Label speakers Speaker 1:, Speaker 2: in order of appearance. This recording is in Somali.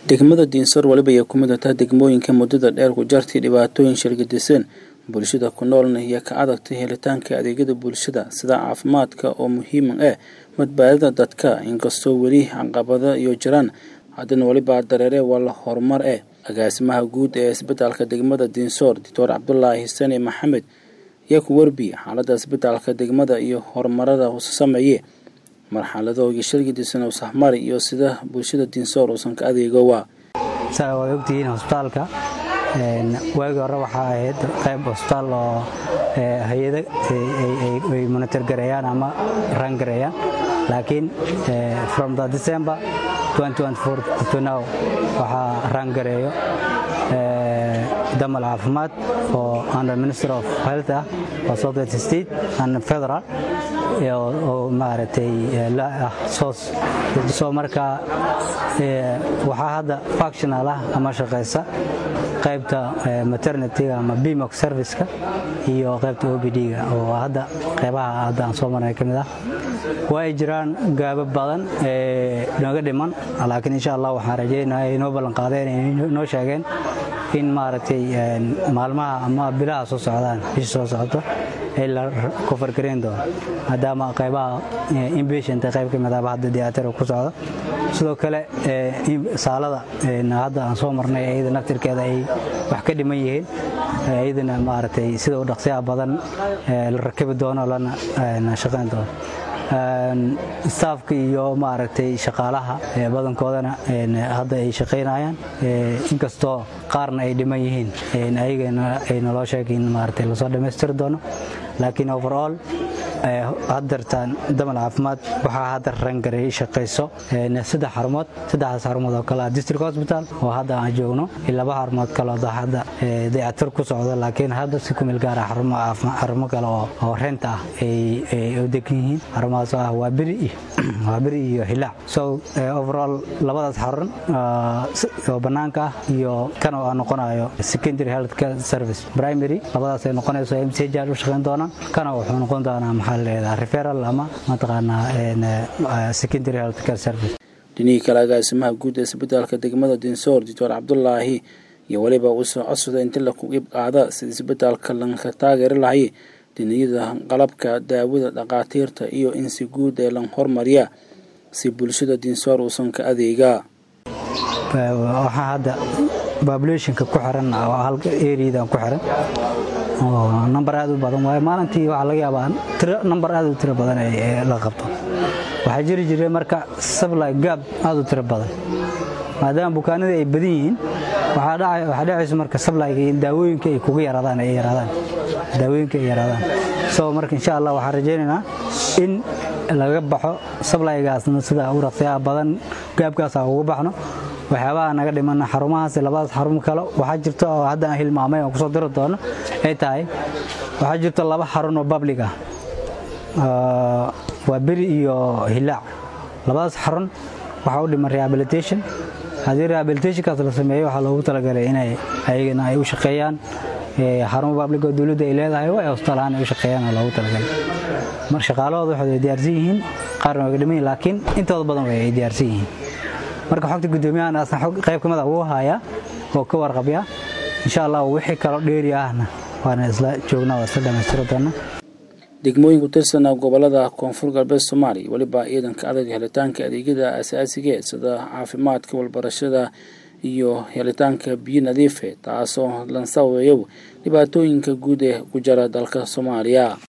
Speaker 1: degmada diinsor weliba ay ku mid tahay degmooyinka muddada dheer ku jartay dhibaatooyin shirgadisan bulshada ku noolna iyo ka adagtay helitaanka adeegyada bulshada sida caafimaadka oo muhiima ah badbaadada dadka inkastoo weli caqabado iyo jiraan haddana weliba dareere waa la horumar eh agaasimaha guud ee isbitaalka degmada diinsoor doctor cabdulaahi sani maxamed ayaa ku werbi xaaladda isbitaalka degmada iyo horumarada usa sameeye marxaladooga shirgadisan usahmari iyo sida bulshada diinsoor uusan ka adeegowa
Speaker 2: saa waad ogtihiin hosbitaalka waagii hore waxaa ahayd qayb hosbitaal oo hay-ada ay monitor gareeyaan ama ran gareeyaan laakiin from the december to now waxaa ran gareeyo damal caafimaad oo under minister of health ah oo southwest state and federal oo maaragtay ah soos soo marka waxaa hadda functional ah ama shaqaysa qaybta maternityga ama bimoc serviceka iyo qaybta obd-ga oo hadda qaybaha hadda aan soo marnay ka mid ah waa ay jiraan gaabo badan ee nooga dhiman laakiin insha allah waxaan rajaynaya inoo ballanqaadeen inoo sheegeen in maaragtay maalmaha ama bilaha soo socdaan bisha soo socoto ay la kofargareyn doono maadaama qaybaha inpatient qayb ka midaba hadda diyaatara ku socdo sidoo kale saalada hadda aan soo marnay iyada naftirkeeda ay wax ka dhiman yihiin iyadana maaragtay sida u dhaqsiyaha badan la rakibi doono lana shaqayn doono staafka iyo maaragtay shaqaalaha badankoodana hadda ay shaqaynayaan inkastoo qaarna ay dhiman yihiin ayagana ay naloo sheegay in maaragtay lasoo dhammaystiri doono laakiin overall haddartaan damal caafimaad waxaa hadda rangareey shaqayso saddex xarumood saddexdaas xarumood oo kale ah district hospital oo hadda aan joogno iyo laba xarumood kale oo hadda dayacatir ku socdo laakiin hadda si ku meel gaara xarumo kale oo rent ah ay u degan yihiin xarumahaas oo ah waa beri waa beri iyo hilaac so overall labadaas xarun oo bannaanka ah iyo kan oo aan noqonayo secondary health care service primary labadaas ay noqonayso mch u shaqayn doonaan kana wuxuu noqon doonaa maxaa la referal ama mataqaanaa secondary health care service
Speaker 1: dhinihii kale agaasimaha guud ee isbitaalka degmada dinsoor doctor cabdulaahi iyo weliba uusoo codsada inti laku ib qaada sida isbitaalka lanka taageeri lahay diniyada qalabka daawada dhaqaatiirta iyo in si guud ee lan hormariya si bulshada dinsoor uusan ka adeegaa
Speaker 2: waxaa hadda populationka ku xiran halka areadan ku xiran oo nambar aad u badan waaye maalintii waxaa laga yaabaa tiro nambar aad u tiro badan ee la qabto waxaa jiri jiray marka supply gab aad u tiro badan maadaama bukaanada ay badan yihiin waxaa dhacayso marka supplyga in daawooyinka ay kuga yaraadaan ay yaraadaan daawooyinka ay yaraadaan so marka insha allah waxaan rajaynaynaa in laga baxo supplygaasna sida u raqsiyaha badan gaabkaasa uga baxno waxyaabaha naga dhiman xarumahaas labadaas xarum kale waxaa jirta oo hadda aan hilmaamay oo kusoo diri doono ay tahay waxaa jirta laba xarun oo public ah waa beri iyo hilaac labadaas xarun waxaa u dhiman rehabilitation haddii rehabilitationkaas la sameeyo waxaa loogu talagalay inay ayagana ay u shaqeeyaan xarumo public oo dowladda ay leedahay waa hostaal ahaan ay u shaqeeyaan oo loogu talagalay mar shaqaalahooda waxay ay diyaarsan yihiin qaarna waa dhiman yihin laakiin intooda badan way ay diyaarsan yihiin marka xogta guddoomiyahan asna qayb kamid a wuu hayaa oo ka warqabya insha allah wixii kaloo dheeri ahna waana isla joognaa waa isla dhamaystiri doona
Speaker 1: degmooyin ku tirsanaa gobolada koonfur galbeed soomaaliya weliba ciidanka adag helitaanka adeegyada asaasiga sida caafimaadka walbarashada iyo helitaanka biyo nadiife taasoo lan sababeeyo dhibaatooyinka guud ee ku jira dalka soomaaliya